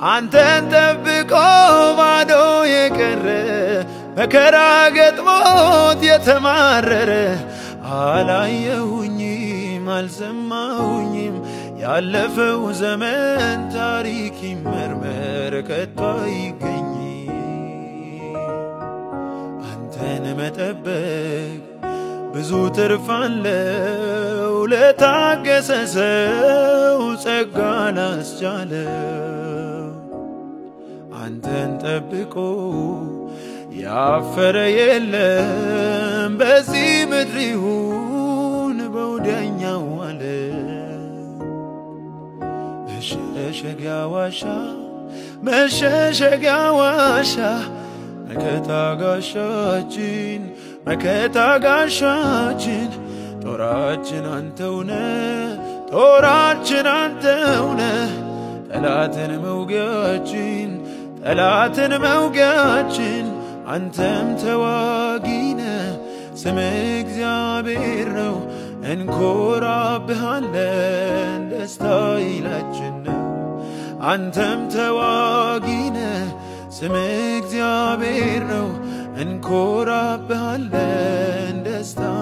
አንተን ጠብቆ ባዶ የቀረ መከራ ገጥሞት የተማረረ አላየሁኝም አልሰማሁኝም ያለፈው ዘመን ታሪክ ይመርመር ከቶ አይገኝ አንተን መጠበቅ ብዙ ትርፍ አለው ለታገሰ ሰው ጸጋ ላስቻለው አንተን ጠብቆ ያፈረ የለም በዚህ ምድር ይሁን በወዲያኛው ዓለም መሸሸጊያ ዋሻ መሸሸጊያ ዋሻ መከታ ጋሻችን መከታ ጋሻችን ጦራችን አንተውነ ጦራችን አንተውነ ጠላትን መውጊያችን ጠላትን መውጊያችን አንተም ተዋጊነ ስም እግዚአብሔር ነው እንኮራብሃለን ደስታ ይላችን ነው አንተም ተዋጊነ ስም እግዚአብሔር ነው እንኮራብሃለን ደስታ